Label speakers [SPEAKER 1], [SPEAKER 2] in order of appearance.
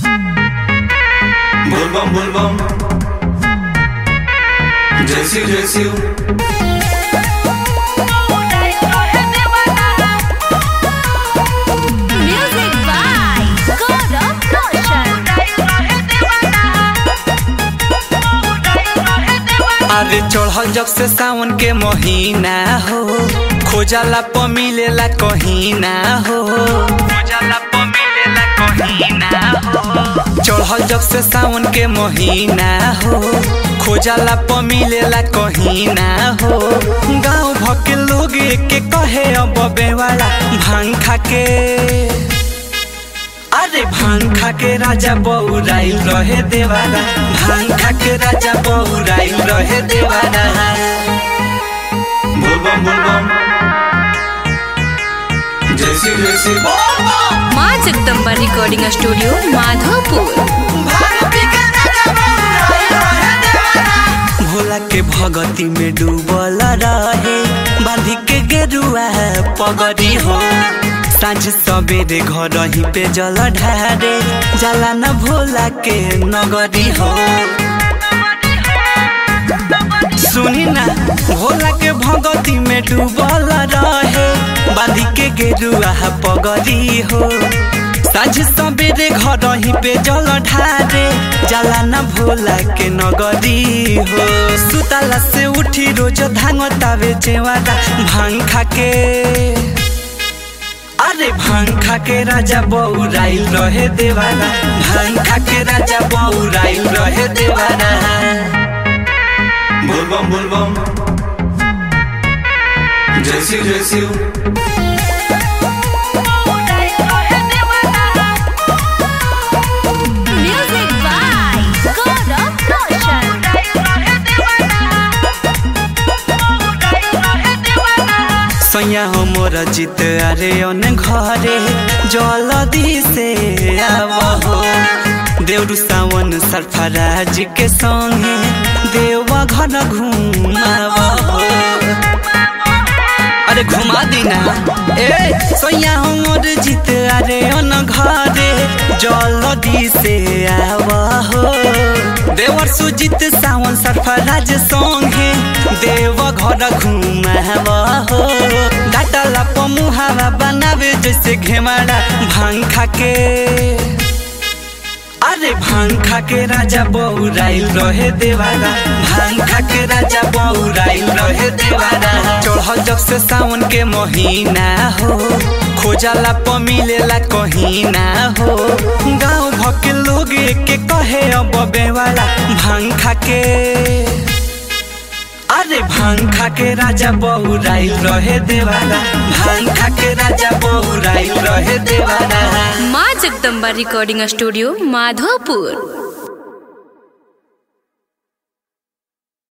[SPEAKER 1] बोलबम बोलबम जय शिव जय Shiv
[SPEAKER 2] Music by Gaurav Roshan.
[SPEAKER 3] अरे चढ़ल जब से सावन के महीना हो खोजला प मिलेला कहीं ना हो खोजला प मिलेला कहीं ना हो चढ़ल जब से सावन के महीना हो खोजला प मिलेला कहीं ना हो गांव भके लोग के कहे अब बेवाला भांग खा के अरे भांग खा के राजा बौराइल रहे देवारा भांग खा के राजा बौराइल रहे देवारा
[SPEAKER 1] बोलबम बोलबम जय शिव जय शिव
[SPEAKER 2] माँ जगदम्बा रिकॉर्डिंग स्टूडियो माधोपुर
[SPEAKER 3] भोला के भगती में डूबल रहे बांधी के गेरुआ पगड़ी हो साँझ सवेरे घर ही पे जल ढारे जाला न भोला के नगरी हो सुनी ना भोला के भगती में डूबल रहे बांधी के गेरुआ पगड़ी हो साँझ सवेरे घर ही पे जल ढारे जाला न भोला के नगरी हो सुताला से उठी रोज धांगतावे चेवारा भांग खा के अरे भांग खा के राजा बौराइल रहे देवारा भांग खा के राजा बौराइल रहे देवारा
[SPEAKER 1] बोलबम बोलबम जय शिव जय Shiv
[SPEAKER 2] Music by Gaurav Roshan.
[SPEAKER 3] सैया हमर जित अरे अन घरे जलदी से आवहो देउरु सावन सरफराज के संगे देवा घर घुमावहो अरे घुमा दीना ए सैया हमर जित अरे अन घरे जलदी से आवहो देवर सुजित सावन सरफराज संगे देव घर घुमावहो डाटला पमुहावा बनावे जैसे घेमाड़ा भांग खा के अरे भांग खा के राजा बौराइल रहे देवारा भांग खा के राजा बौराइल रहे देवारा चढ़ल जब से सावन के महीना हो खोजला प मिलेला कहीं ना हो गांव भके लोग के कहे अब बेवाला भांग खा के अरे भांग खा के राजा बौराइल रहे देवारा भांग खा के राजा बौराइल रहे देवारा
[SPEAKER 2] माँ जगदम्बा रिकॉर्डिंग स्टूडियो माधोपुर